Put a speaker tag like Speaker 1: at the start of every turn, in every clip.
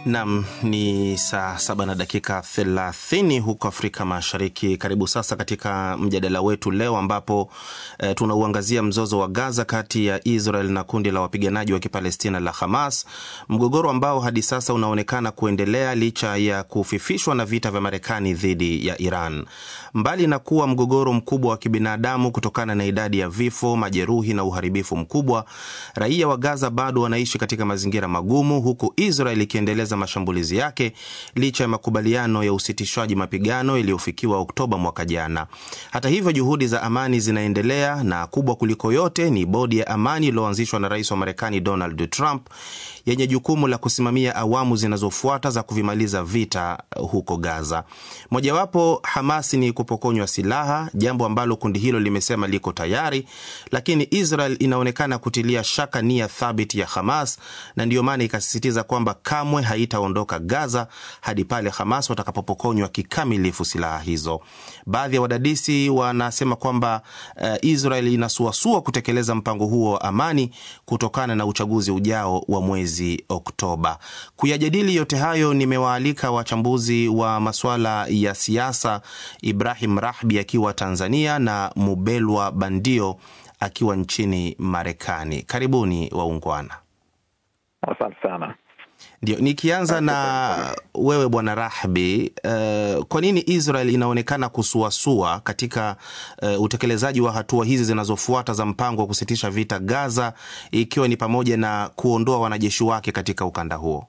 Speaker 1: Nam ni saa saba na dakika thelathini huko Afrika Mashariki. Karibu sasa katika mjadala wetu leo, ambapo e, tunauangazia mzozo wa Gaza kati ya Israel na kundi la wapiganaji wa Kipalestina la Hamas, mgogoro ambao hadi sasa unaonekana kuendelea licha ya kufifishwa na vita vya Marekani dhidi ya Iran. Mbali na kuwa mgogoro mkubwa wa kibinadamu kutokana na idadi ya vifo, majeruhi na uharibifu mkubwa, raia wa Gaza bado wanaishi katika mazingira magumu, huku Israel ikiendeleza mashambulizi yake licha ya makubaliano ya usitishwaji mapigano yaliyofikiwa Oktoba mwaka jana. Hata hivyo, juhudi za amani zinaendelea na kubwa kuliko yote ni bodi ya amani iliyoanzishwa na rais wa Marekani Donald Trump yenye jukumu la kusimamia awamu zinazofuata za kuvimaliza vita huko Gaza. Mojawapo Hamas ni kupokonywa silaha, jambo ambalo kundi hilo limesema liko tayari, lakini Israel inaonekana kutilia shaka nia thabiti ya Hamas na ndiyo maana ikasisitiza kwamba kamwe haitaondoka Gaza hadi pale Hamas watakapopokonywa kikamilifu silaha hizo. Baadhi ya wadadisi wanasema kwamba uh, Israel inasuasua kutekeleza mpango huo wa amani kutokana na uchaguzi ujao wa mwezi Oktoba. Kuyajadili yote hayo, nimewaalika wachambuzi wa masuala ya siasa, Ibrahim Rahbi akiwa Tanzania na Mubelwa Bandio akiwa nchini Marekani. Karibuni waungwana.
Speaker 2: Asante sana.
Speaker 1: Ndio, nikianza na wewe bwana Rahbi, uh, kwa nini Israel inaonekana kusuasua katika uh, utekelezaji wa hatua hizi zinazofuata za mpango wa kusitisha vita Gaza, ikiwa ni pamoja na kuondoa wanajeshi wake katika ukanda huo?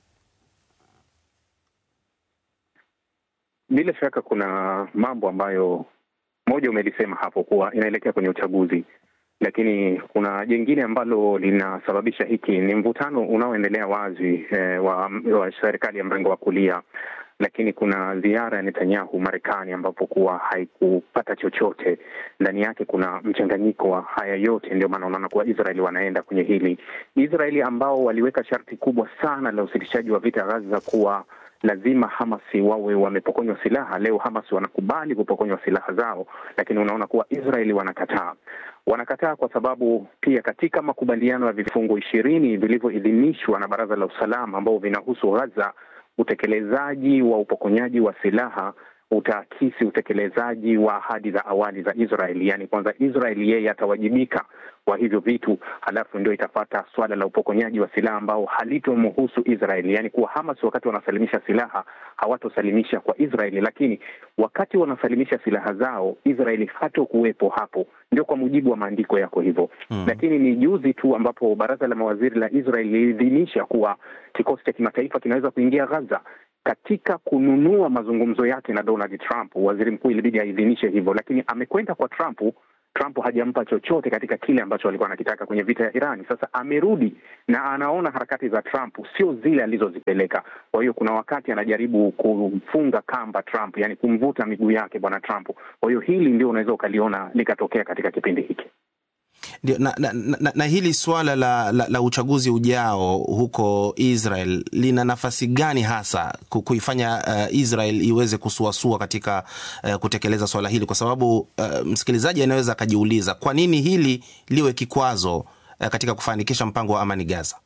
Speaker 3: Bila shaka kuna mambo ambayo, moja umelisema hapo kuwa inaelekea kwenye uchaguzi lakini kuna jingine ambalo linasababisha hiki ni mvutano unaoendelea wazi eh, wa, wa serikali ya mrengo wa kulia, lakini kuna ziara ya Netanyahu Marekani ambapo kuwa haikupata chochote ndani yake. Kuna mchanganyiko wa haya yote, ndio maana unaona kuwa Israeli wanaenda kwenye hili. Israeli ambao waliweka sharti kubwa sana la usitishaji wa vita Gaza kuwa lazima Hamasi wawe wamepokonywa silaha. Leo Hamas wanakubali kupokonywa silaha zao, lakini unaona kuwa Israeli wanakataa. Wanakataa kwa sababu pia katika makubaliano ya vifungu ishirini vilivyoidhinishwa na Baraza la Usalama ambao vinahusu Gaza, utekelezaji wa upokonyaji wa silaha utaakisi utekelezaji wa ahadi za awali za Israeli. Yaani kwanza Israeli yeye atawajibika kwa hivyo vitu, halafu ndio itafata swala la upokonyaji wa silaha ambao halitomhusu Israeli. Yaani kuwa Hamas wakati wanasalimisha silaha hawatosalimisha kwa Israeli, lakini wakati wanasalimisha silaha zao Israeli hatokuwepo hapo. Ndio kwa mujibu wa maandiko yako hivyo hmm. Lakini ni juzi tu ambapo baraza la mawaziri la Israeli liliidhinisha kuwa kikosi cha kimataifa kinaweza kuingia Gaza katika kununua mazungumzo yake na Donald Trump, waziri mkuu ilibidi aidhinishe hivyo, lakini amekwenda kwa Trump. Trump hajampa chochote katika kile ambacho alikuwa anakitaka kwenye vita ya Irani. Sasa amerudi na anaona harakati za Trump sio zile alizozipeleka. Kwa hiyo kuna wakati anajaribu kumfunga kamba Trump, yani kumvuta miguu yake bwana Trump. Kwa hiyo hili ndio unaweza ukaliona likatokea katika kipindi hiki.
Speaker 1: Ndio, na, na, na, na hili swala la, la, la uchaguzi ujao huko Israel lina nafasi gani hasa kuifanya uh, Israel iweze kusuasua katika uh, kutekeleza swala hili, kwa sababu uh, msikilizaji anaweza akajiuliza kwa nini hili liwe kikwazo uh, katika kufanikisha mpango wa amani Gaza.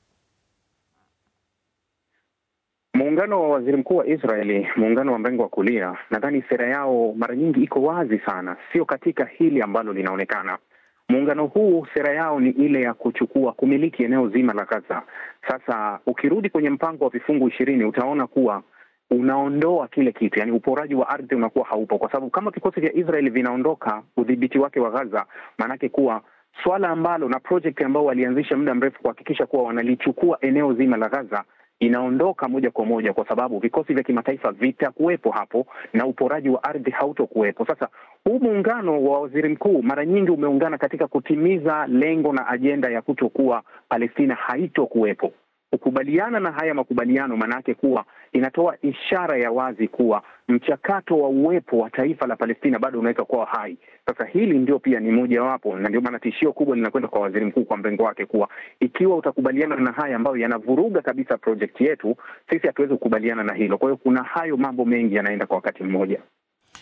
Speaker 3: Muungano wa waziri mkuu wa Israeli, muungano wa mrengo wa kulia, nadhani sera yao mara nyingi iko wazi sana, sio katika hili ambalo linaonekana muungano huu sera yao ni ile ya kuchukua kumiliki eneo zima la Gaza. Sasa ukirudi kwenye mpango wa vifungu ishirini utaona kuwa unaondoa kile kitu, yani uporaji wa ardhi unakuwa haupo, kwa sababu kama vikosi vya Israeli vinaondoka udhibiti wake wa Gaza, maanake kuwa swala ambalo na project ambao walianzisha muda mrefu kuhakikisha kuwa wanalichukua eneo zima la Gaza inaondoka moja kwa moja, kwa sababu vikosi vya kimataifa vitakuwepo hapo na uporaji wa ardhi hautokuwepo. Sasa huu muungano wa waziri mkuu mara nyingi umeungana katika kutimiza lengo na ajenda ya kutokuwa Palestina haitokuwepo. Kukubaliana na haya makubaliano, maanake kuwa inatoa ishara ya wazi kuwa mchakato wa uwepo wa taifa la Palestina bado unaweza kuwa hai. Sasa hili ndio pia ni mojawapo, na ndio maana tishio kubwa linakwenda kwa waziri mkuu, kwa mrengo wake, kuwa ikiwa utakubaliana na haya ambayo yanavuruga kabisa projekti yetu, sisi hatuwezi kukubaliana na hilo. Kwa hiyo kuna hayo mambo mengi yanaenda kwa wakati mmoja.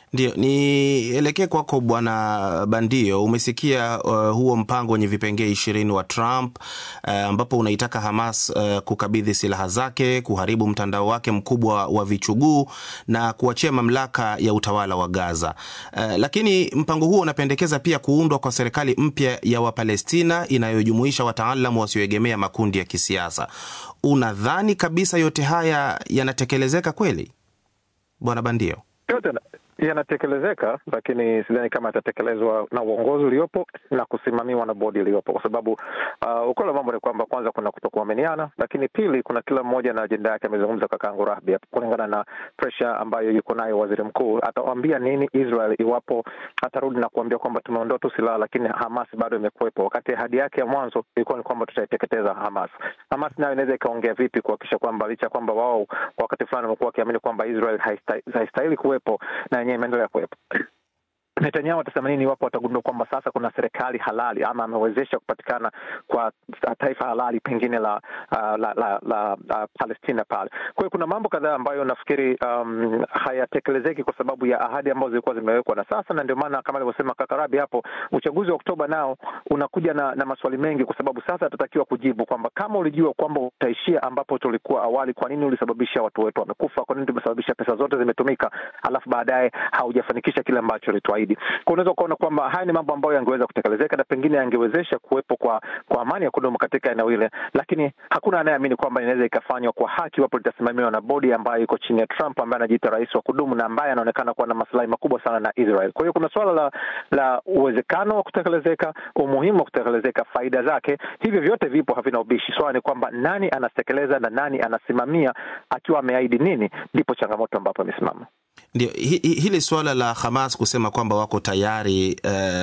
Speaker 1: Ndio, nielekee kwako Bwana Bandio. Umesikia uh, huo mpango wenye vipengee ishirini wa Trump uh, ambapo unaitaka Hamas uh, kukabidhi silaha zake, kuharibu mtandao wake mkubwa wa vichuguu na kuachia mamlaka ya utawala wa Gaza. Uh, lakini mpango huo unapendekeza pia kuundwa kwa serikali mpya ya Wapalestina inayojumuisha wataalamu wasioegemea makundi ya kisiasa. Unadhani kabisa yote haya yanatekelezeka kweli, Bwana Bandio?
Speaker 2: yote yanatekelezeka, lakini sidhani kama yatatekelezwa na uongozi uliopo na kusimamiwa na bodi iliyopo, kwa sababu uh, ukweli wa mambo ni kwamba kwanza kuna kutokuaminiana, lakini pili kuna kila mmoja na ajenda yake. Amezungumza kakaangu Rahbi kulingana na presha ambayo yuko nayo waziri mkuu. Atawambia nini Israel iwapo atarudi na kuambia kwamba tumeondoa tu silaha, lakini Hamas bado imekuwepo, wakati ahadi yake ya mwanzo ilikuwa ni kwamba tutaiteketeza Hamas. Hamas nayo inaweza ikaongea vipi kuhakikisha kwamba licha ya kwamba wao kwa wakati fulani wamekuwa wakiamini kwamba Israel haistahili kuwepo na yenyewe imeendelea kuwepo. Netanyahu atasema nini iwapo watagundua kwamba sasa kuna serikali halali ama amewezesha kupatikana kwa taifa halali pengine la uh, la, la, la uh, Palestina pale. Kwa hiyo kuna mambo kadhaa ambayo nafikiri um, hayatekelezeki kwa sababu ya ahadi ambazo zilikuwa zimewekwa na sasa, na ndio maana kama alivyosema kaka Rabi hapo, uchaguzi wa Oktoba nao unakuja na, na maswali mengi, kwa sababu sasa atatakiwa kujibu kwamba kama ulijua kwamba utaishia ambapo tulikuwa awali, kwa nini ulisababisha watu wetu wamekufa? Kwa nini tumesababisha pesa zote zimetumika, alafu baadaye haujafanikisha kile ambacho ulituahidi? Kwa unaweza ukaona kwamba haya ni mambo ambayo yangeweza kutekelezeka na pengine yangewezesha kuwepo kwa kwa amani ya kudumu katika eneo hile, lakini hakuna anayeamini kwamba inaweza ikafanywa kwa haki iwapo litasimamiwa na bodi ambayo iko chini ya Trump ambaye anajiita rais wa kudumu na ambaye anaonekana kuwa na maslahi makubwa sana na Israel. Kwa hiyo kuna suala la la uwezekano wa kutekelezeka, umuhimu wa kutekelezeka, faida zake, hivyo vyote vipo, havina ubishi. Swala ni kwamba nani anatekeleza na nani anasimamia, akiwa ameahidi nini, ndipo changamoto ambapo amesimama.
Speaker 1: Ndio hili suala la Hamas kusema kwamba wako tayari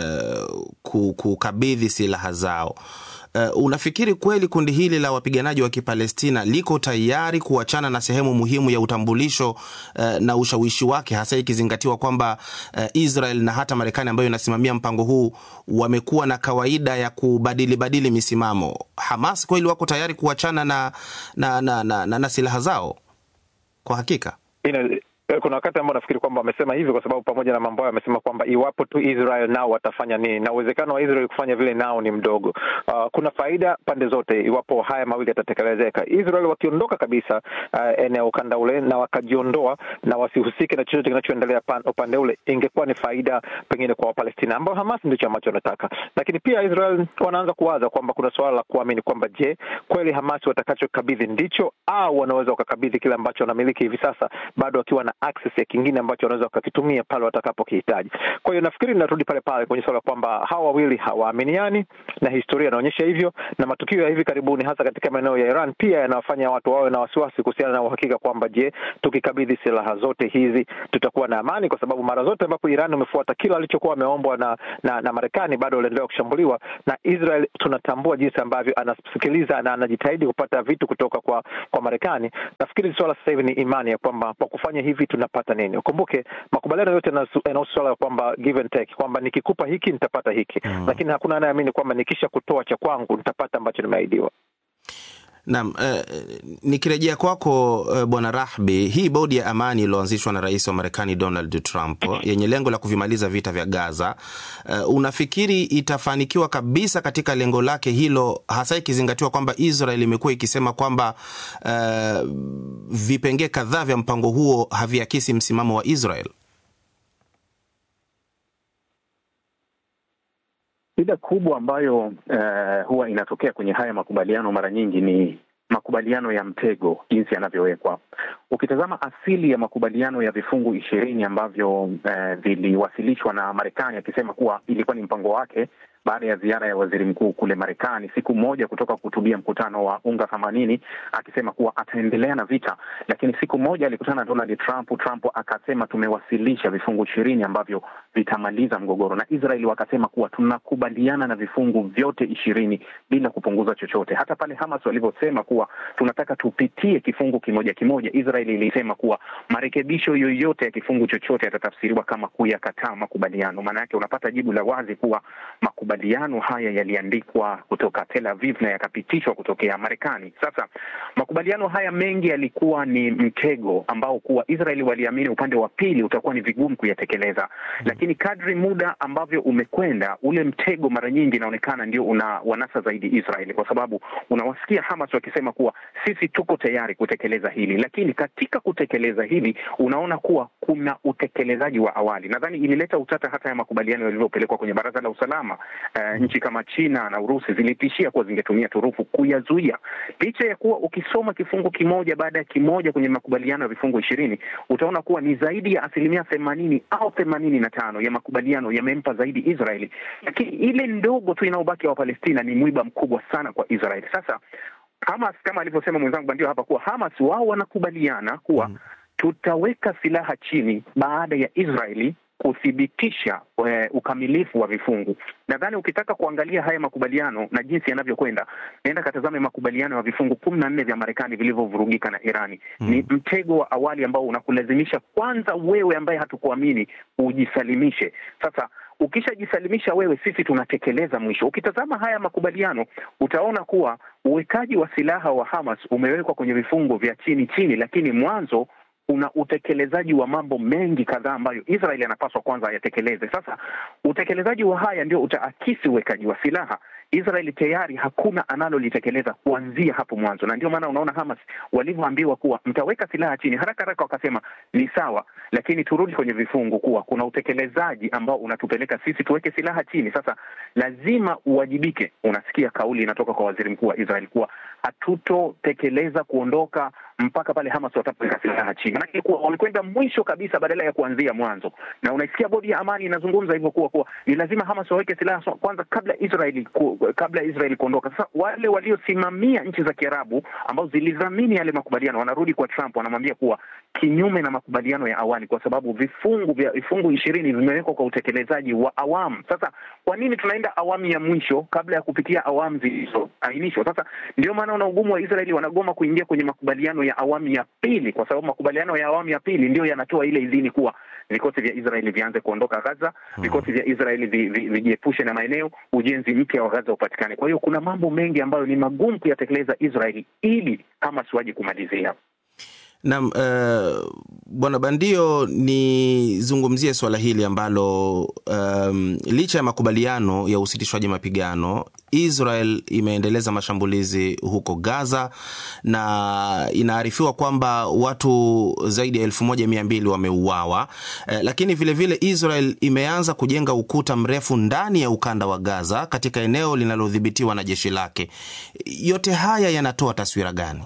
Speaker 1: uh, kukabidhi silaha zao. Uh, unafikiri kweli kundi hili la wapiganaji wa Kipalestina liko tayari kuachana na sehemu muhimu ya utambulisho uh, na ushawishi wake, hasa ikizingatiwa kwamba uh, Israel na hata Marekani ambayo inasimamia mpango huu wamekuwa na kawaida ya kubadili badili misimamo? Hamas kweli wako tayari kuachana na, na, na, na, na, na silaha zao? Kwa hakika
Speaker 2: Ina kuna wakati ambao nafikiri kwamba wamesema hivyo kwa sababu pamoja na mambo hayo wamesema kwamba iwapo tu Israel nao watafanya nini, na uwezekano wa Israel kufanya vile nao ni mdogo. Uh, kuna faida pande zote iwapo haya mawili yatatekelezeka. Israel wakiondoka kabisa uh, eneo ukanda ule na wakajiondoa na wasihusike na chochote kinachoendelea upande ule, ingekuwa ni faida pengine kwa Wapalestina ambao Hamas ndicho ambacho wanataka, lakini pia Israel wanaanza kuwaza kwamba kuna suala la kuamini kwamba je, kweli Hamas watakachokabidhi ndicho au wanaweza wakakabidhi kile ambacho wanamiliki hivi sasa bado wakiwa na access ya kingine ambacho wanaweza wakakitumia pale watakapokihitaji. Kwa hiyo nafikiri ninarudi pale pale kwenye suala kwamba hawa wawili hawaaminiani, na historia inaonyesha hivyo, na matukio ya hivi karibuni hasa katika maeneo ya Iran pia yanawafanya watu wawe na wasiwasi kuhusiana na uhakika kwamba je, tukikabidhi silaha zote hizi tutakuwa na amani? Kwa sababu mara zote ambapo Iran umefuata kila alichokuwa ameombwa na, na, na Marekani bado waliendelea kushambuliwa na Israel. Tunatambua jinsi ambavyo anasikiliza na anajitahidi kupata vitu kutoka kwa kwa Marekani. Nafikiri swala sasa hivi ni imani ya kwamba kwa kufanya hivi tunapata nini? Ukumbuke makubaliano yote yanahusu swala ya kwamba give and take, kwamba nikikupa hiki nitapata hiki mm. Lakini hakuna anayeamini kwamba nikisha kutoa cha kwangu nitapata ambacho nimeahidiwa.
Speaker 1: Naam, eh, nikirejea kwako eh, Bwana Rahbi, hii bodi ya amani iliyoanzishwa na rais wa Marekani Donald Trump yenye lengo la kuvimaliza vita vya Gaza, eh, unafikiri itafanikiwa kabisa katika lengo lake hilo, hasa ikizingatiwa kwamba Israel imekuwa ikisema kwamba eh, vipengee kadhaa vya mpango huo haviakisi msimamo wa Israel?
Speaker 3: Shida kubwa ambayo uh, huwa inatokea kwenye haya makubaliano mara nyingi ni makubaliano ya mtego, jinsi yanavyowekwa. Ukitazama asili ya makubaliano ya vifungu ishirini ambavyo uh, viliwasilishwa na Marekani akisema kuwa ilikuwa ni mpango wake baada ya ziara ya waziri mkuu kule Marekani siku moja kutoka kuhutubia mkutano wa UNGA themanini akisema kuwa ataendelea na vita, lakini siku moja alikutana na Donald Trump. Trump akasema tumewasilisha vifungu ishirini ambavyo vitamaliza mgogoro, na Israeli wakasema kuwa tunakubaliana na vifungu vyote ishirini bila kupunguza chochote. Hata pale Hamas walivyosema kuwa tunataka tupitie kifungu kimoja kimoja, Israeli ilisema kuwa marekebisho yoyote ya kifungu chochote yatatafsiriwa kama kuyakataa makubaliano. Maana yake unapata jibu la wazi kuwa makubaliano makubaliano haya yaliandikwa kutoka Tel Aviv na yakapitishwa kutokea Marekani. Sasa makubaliano haya mengi yalikuwa ni mtego ambao kuwa Israeli waliamini upande wa pili utakuwa ni vigumu kuyatekeleza, lakini kadri muda ambavyo umekwenda, ule mtego mara nyingi inaonekana ndio una wanasa zaidi Israeli, kwa sababu unawasikia Hamas wakisema kuwa sisi tuko tayari kutekeleza hili, lakini katika kutekeleza hili unaona kuwa kuna utekelezaji wa awali. Nadhani ilileta utata hata ya makubaliano yalivyopelekwa kwenye Baraza la Usalama. Uh, nchi kama China na Urusi zilitishia kuwa zingetumia turufu kuyazuia, licha ya kuwa ukisoma kifungu kimoja baada ya kimoja kwenye makubaliano ya vifungu ishirini utaona kuwa ni zaidi ya asilimia themanini au themanini na tano ya makubaliano yamempa zaidi Israeli, lakini ile ndogo tu inaobaki ya Wapalestina ni mwiba mkubwa sana kwa Israeli. Sasa Hamas kama alivyosema mwenzangu Bandio hapa kuwa Hamas wao wanakubaliana kuwa mm, tutaweka silaha chini baada ya Israeli kuthibitisha e, ukamilifu wa vifungu. Nadhani ukitaka kuangalia haya makubaliano na jinsi yanavyokwenda, naenda katazame makubaliano ya vifungu kumi na nne vya Marekani vilivyovurugika na Irani. Mm. Ni mtego wa awali ambao unakulazimisha kwanza wewe ambaye hatukuamini ujisalimishe. Sasa ukishajisalimisha wewe, sisi tunatekeleza mwisho. Ukitazama haya makubaliano utaona kuwa uwekaji wa silaha wa Hamas umewekwa kwenye vifungu vya chini chini, lakini mwanzo kuna utekelezaji wa mambo mengi kadhaa ambayo Israeli anapaswa kwanza ayatekeleze. Sasa utekelezaji wa haya ndio utaakisi uwekaji wa silaha. Israeli tayari hakuna analolitekeleza kuanzia hapo mwanzo, na ndio maana unaona Hamas walivyoambiwa kuwa mtaweka silaha chini, haraka haraka wakasema ni sawa, lakini turudi kwenye vifungu kuwa kuna utekelezaji ambao unatupeleka sisi tuweke silaha chini. Sasa lazima uwajibike. Unasikia kauli inatoka kwa waziri mkuu wa Israeli kuwa hatutotekeleza kuondoka mpaka pale Hamas watapoweka silaha chini. Manake kuwa wamekwenda mwisho kabisa badala ya kuanzia mwanzo, na unaisikia bodi ya amani inazungumza hivyo kuwa kuwa ni lazima Hamas waweke silaha kwanza kabla Israeli ku, kabla Israeli kuondoka. Sasa wale waliosimamia nchi za Kiarabu ambao zilidhamini yale makubaliano wanarudi kwa Trump, wanamwambia kuwa kinyume na makubaliano ya awali, kwa sababu vifungu vya vifungu ishirini vimewekwa kwa utekelezaji wa awamu. Sasa kwa nini tunaenda awamu ya mwisho kabla ya kupitia awamu zilizoainishwa? Sasa ndio maana una ugumu wa Israeli, wanagoma kuingia kwenye makubaliano ya awamu ya pili, kwa sababu makubaliano ya awamu ya pili ndio yanatoa ile idhini kuwa vikosi vya Israeli vianze kuondoka Gaza, vikosi vya Israeli vijiepushe na maeneo, ujenzi mpya wa Gaza upatikane. Kwa hiyo kuna mambo mengi ambayo ni magumu kuyatekeleza Israeli ili Hamas waje kumalizia.
Speaker 1: Naam, uh, Bwana Bandio, nizungumzie suala hili ambalo um, licha ya makubaliano ya usitishwaji mapigano, Israel imeendeleza mashambulizi huko Gaza na inaarifiwa kwamba watu zaidi ya elfu moja mia mbili wameuawa. Uh, lakini vilevile vile Israel imeanza kujenga ukuta mrefu ndani ya ukanda wa Gaza katika eneo linalodhibitiwa na jeshi lake. Yote haya yanatoa taswira gani?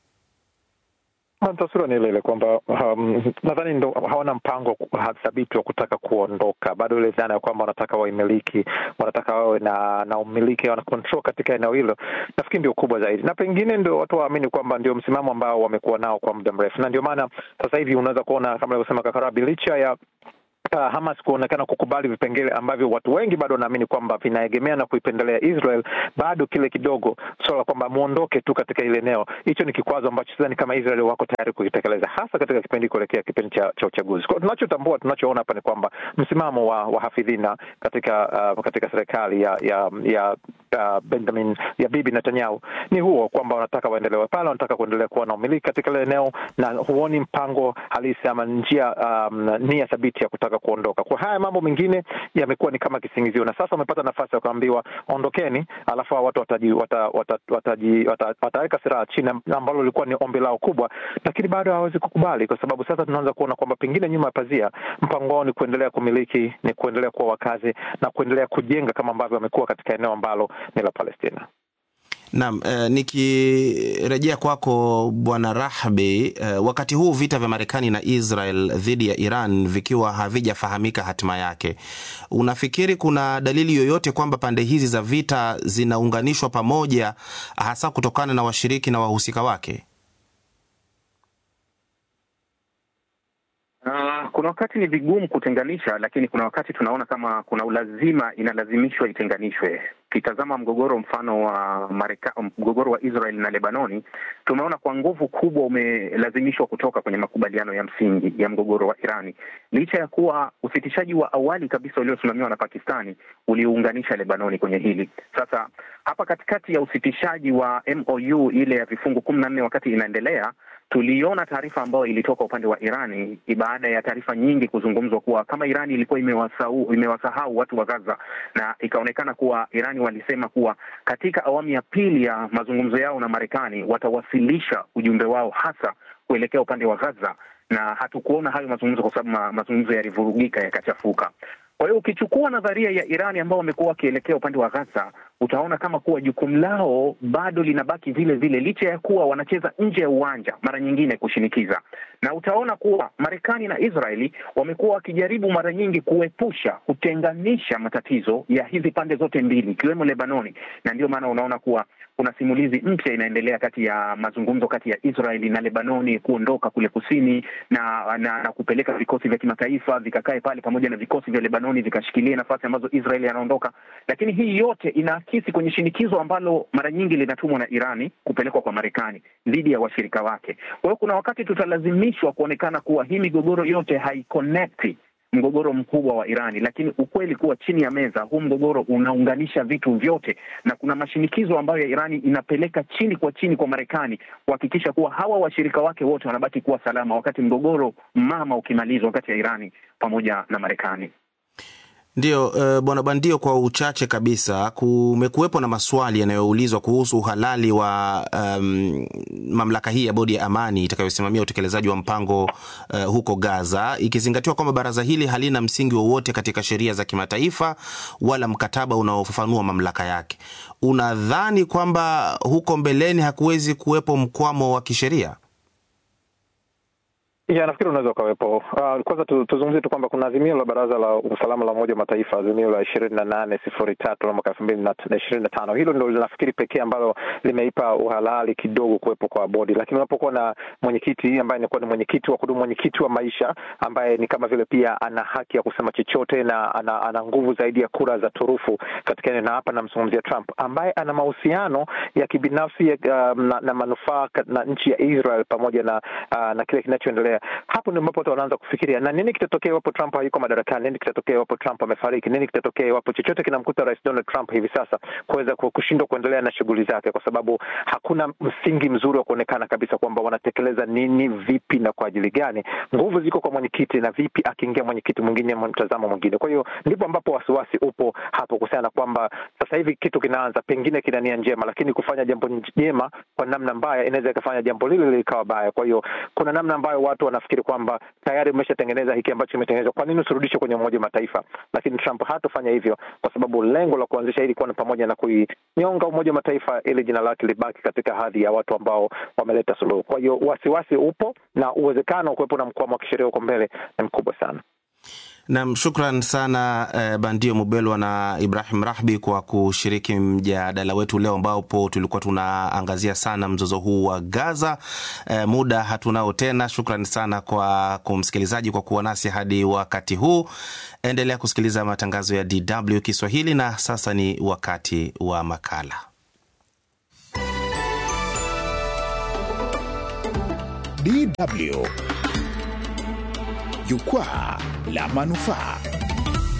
Speaker 2: Taswira ni ile ile kwamba um, nadhani ndo hawana mpango thabiti wa kutaka kuondoka. Bado ile dhana ya kwamba wanataka waimiliki, wanataka wawe na na umiliki, wana control katika eneo hilo, nafikiri ndio kubwa zaidi, na pengine ndio watu waamini kwamba ndio msimamo ambao wamekuwa nao kwa muda mrefu, na ndio maana sasa hivi unaweza kuona kama alivyosema Kakarabi, licha ya Uh, Hamas kuonekana kukubali vipengele ambavyo watu wengi bado wanaamini kwamba vinaegemea na kuipendelea Israel, bado kile kidogo swala kwamba muondoke tu katika ile eneo, hicho ni kikwazo ambacho sidhani kama Israel wako tayari kukitekeleza, hasa katika kipindi kuelekea kipindi cha, cha uchaguzi. Kwa tunachotambua, tunachoona hapa ni kwamba msimamo wa, wa hafidhina katika uh, katika serikali ya ya, ya uh, Benjamin ya Bibi Netanyahu ni huo kwamba wanataka waendelewe pale, wanataka kuendelea kuwa na umiliki katika ile eneo, na huoni mpango halisi ama njia um, nia thabiti ya kutaka kuondoka. Kwa haya mambo mengine yamekuwa ni kama kisingizio, na sasa wamepata nafasi ya kuambiwa ondokeni, alafu watu wataji wata, wata, wataji wata, wataweka silaha chini, ambalo lilikuwa ni ombi lao kubwa, lakini bado hawawezi kukubali, kwa sababu sasa tunaanza kuona kwamba pengine nyuma ya pazia mpango wao ni kuendelea kumiliki, ni kuendelea kuwa wakazi na kuendelea kujenga kama ambavyo wamekuwa katika eneo ambalo ni la Palestina.
Speaker 1: Naam, eh, nikirejea kwako Bwana Rahbi, eh, wakati huu vita vya Marekani na Israel dhidi ya Iran vikiwa havijafahamika hatima yake, unafikiri kuna dalili yoyote kwamba pande hizi za vita zinaunganishwa pamoja, hasa kutokana na washiriki na wahusika wake?
Speaker 3: Uh, kuna wakati ni vigumu kutenganisha, lakini kuna wakati tunaona kama kuna ulazima, inalazimishwa itenganishwe. Ukitazama mgogoro mfano wa Mareka, mgogoro wa Israel na Lebanoni, tumeona kwa nguvu kubwa umelazimishwa kutoka kwenye makubaliano ya msingi ya mgogoro wa Irani, licha ya kuwa usitishaji wa awali kabisa uliosimamiwa na Pakistani uliunganisha Lebanoni kwenye hili. Sasa hapa katikati ya usitishaji wa MOU ile ya vifungu kumi na nne wakati inaendelea tuliona taarifa ambayo ilitoka upande wa Irani baada ya taarifa nyingi kuzungumzwa kuwa kama Irani ilikuwa imewasahau imewasahau watu wa Gaza, na ikaonekana kuwa Irani walisema kuwa katika awamu ya pili ya mazungumzo yao na Marekani watawasilisha ujumbe wao hasa kuelekea upande wa Gaza, na hatukuona hayo mazungumzo kwa sababu ma, mazungumzo yalivurugika yakachafuka. Kwa hiyo ukichukua nadharia ya Irani ambao wamekuwa wakielekea upande wa Gaza, utaona kama kuwa jukumu lao bado linabaki vile vile, licha ya kuwa wanacheza nje ya uwanja mara nyingine kushinikiza, na utaona kuwa Marekani na Israeli wamekuwa wakijaribu mara nyingi kuepusha, kutenganisha matatizo ya hizi pande zote mbili, ikiwemo Lebanoni, na ndio maana unaona kuwa kuna simulizi mpya inaendelea kati ya mazungumzo kati ya Israeli na Lebanoni kuondoka kule kusini na, na, na kupeleka vikosi vya kimataifa vikakae pale pamoja na vikosi vya Lebanoni vikashikilia nafasi ambazo Israeli anaondoka. Lakini hii yote inaakisi kwenye shinikizo ambalo mara nyingi linatumwa na Irani kupelekwa kwa Marekani dhidi ya washirika wake. Kwa hiyo kuna wakati tutalazimishwa kuonekana kuwa hii migogoro yote haiconnecti mgogoro mkubwa wa Irani, lakini ukweli kuwa chini ya meza huu mgogoro unaunganisha vitu vyote, na kuna mashinikizo ambayo ya Irani inapeleka chini kwa chini kwa Marekani kuhakikisha kuwa hawa washirika wake wote wanabaki kuwa salama, wakati mgogoro mama ukimalizwa kati ya Irani pamoja na Marekani.
Speaker 1: Ndiyo, uh, bwana Bandio, kwa uchache kabisa, kumekuwepo na maswali yanayoulizwa kuhusu uhalali wa um, mamlaka hii ya bodi ya amani itakayosimamia utekelezaji wa mpango uh, huko Gaza, ikizingatiwa kwamba baraza hili halina msingi wowote katika sheria za kimataifa wala mkataba unaofafanua mamlaka yake. Unadhani kwamba huko mbeleni hakuwezi kuwepo mkwamo wa kisheria?
Speaker 2: Ya, nafikiri unaweza ukawepo. Uh, kwanza tu, tuzungumzie tu kwamba kuna azimio la Baraza la Usalama la Umoja wa Mataifa, azimio la ishirini na nane sifuri tatu la mwaka elfu mbili na ishirini na tano. Hilo ndo linafikiri pekee ambalo limeipa uhalali kidogo kuwepo kwa bodi, lakini unapokuwa na mwenyekiti ambaye anakuwa ni mwenyekiti wa kudumu, mwenyekiti wa maisha, ambaye ni kama vile pia ana haki ya kusema chochote na ana, ana nguvu zaidi ya kura za turufu katika eneo, na hapa namzungumzia Trump ambaye ana mahusiano ya kibinafsi uh, na, na manufaa na nchi ya Israel pamoja na uh, na kile kinachoendelea hapo ndio ambapo watu wanaanza kufikiria, na nini kitatokea iwapo Trump hayuko madarakani? Nini kitatokea iwapo Trump amefariki? Nini kitatokea iwapo chochote kinamkuta Rais Donald Trump hivi sasa kuweza kushindwa kuendelea na shughuli zake, kwa sababu hakuna msingi mzuri wa kuonekana kabisa kwamba wanatekeleza nini, vipi na kwa ajili gani. Nguvu ziko kwa mwenyekiti, na vipi akiingia mwenyekiti mwingine, mtazamo mwingine. Kwa hiyo ndipo ambapo wasiwasi upo hapo kuhusiana na kwamba sasa hivi kitu kinaanza, pengine kina nia njema, lakini kufanya jambo jema kwa namna mbaya inaweza ikafanya jambo lile likawa baya. Kwa hiyo kuna namna ambayo watu wanafikiri kwamba tayari umeshatengeneza hiki ambacho kimetengenezwa, kwa nini usirudishe kwenye Umoja wa Mataifa? Lakini Trump hatofanya hivyo, kwa sababu lengo la kuanzisha hili kuwa ni pamoja na kuinyonga Umoja wa Mataifa ili jina lake libaki katika hadhi ya watu ambao wameleta suluhu. Kwa hiyo wasiwasi upo na uwezekano wa kuwepo na mkwamo wa kisheria huko mbele ni mkubwa sana.
Speaker 1: Nam, shukran sana eh, Bandio Mubelwa na Ibrahim Rahbi kwa kushiriki mjadala wetu leo, ambapo tulikuwa tunaangazia sana mzozo huu wa Gaza. Eh, muda hatunao tena. Shukran sana kwa kumsikilizaji kwa kuwa nasi hadi wakati huu. Endelea kusikiliza matangazo ya DW Kiswahili, na sasa ni wakati wa makala
Speaker 4: DW Jukwaa la Manufaa.